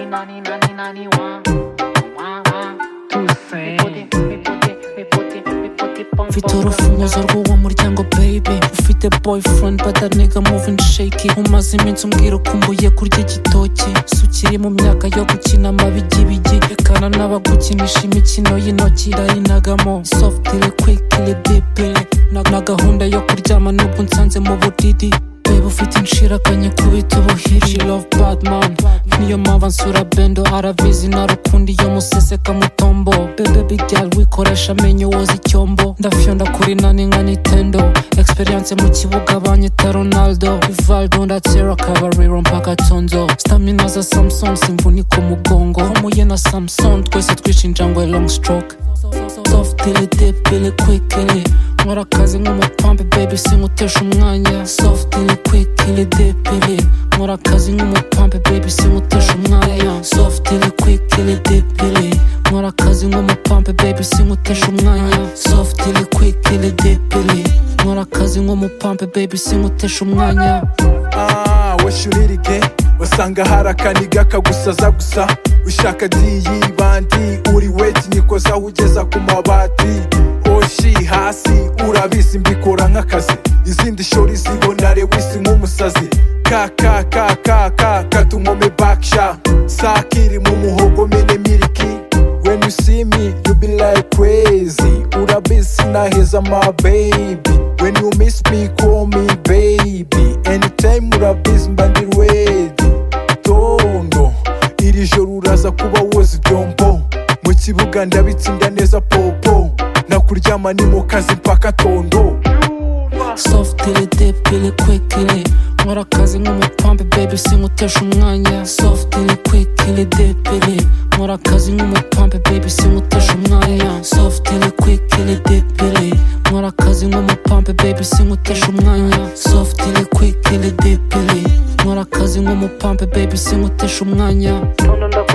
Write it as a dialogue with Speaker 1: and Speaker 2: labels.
Speaker 1: 何何何ワンワンワン
Speaker 2: Tusen.
Speaker 3: Vitoro fumo zorgo wamuri cyangwa baby ufite boyfriend but that nigga moving shaky umaze iminsi umbwira ukumbuye kurya igitoki si ukiri mu myaka yo gukina amabigibigi rekana n'abagukinisha imikino y'intoki ndayinagamo softire kwikire dipire na, na gahunda yo kuryama n'ubwo nsanze mu budidi Babe ufite inshirakanyi kubita ubuhiri love badman niyo mpamvu ansura bendo arabizi narukundi yo museseka mutombo bebe bigal wikoresha amenyo woza icyombo ndafyonda kuri nani nka nintendo experience mu kibuga banyita ronaldo rivaldo ndatsera kabariro mpaka tonzo stamina za samson simvuni ku mugongo muye na samson twese twishe injangwe long stroke soft ili dip ili quick ili nkora akazi nk'umupampe baby sinkutesha umwanya soft ili quick ili dip ili nkora akazi nk'umupampe baby sinkutesha umwanya soft ili quick ili dip ili nkora akazi nk'umupampe baby sinkutesha umwanya soft ili quick ili dip ili nkora akazi nk'umupampe baby sinkutesha umwanya
Speaker 4: Ah, washurerige wasanga hari akaniga kagusaza gusa ushaka diyi bandi uri weti nikoza ugeza ku mabati oshi hasi urabizi mbikora nk'akazi izindi shori zibona rewisi nk'umusazi kakakakaka katunkome bakisha sakiri mu muhogo mene miliki When you see me, you be like crazy. Uda Bissina, he's a my baby. When you miss me, call me baby. Anytime Uda Bissina, ndi ready. Tondo, iri joro uraza kuba woza ibyombo. Mu kibuga ndabitsinda neza popo. Nakuryama ni mu kazi mpaka tondo.
Speaker 3: soft ili dip ili quick ili nkora akazi nk'umupampe baby sinkutesha umwanya soft ili quick ili dip ili nkora akazi nk'umupampe baby sinkutesha umwanya soft ili quick ili dip ili nkora akazi nk'umupampe baby sinkutesha umwanya soft ili quick ili dip ili nkora akazi nk'umupampe baby sinkutesha umwanya
Speaker 2: Tondo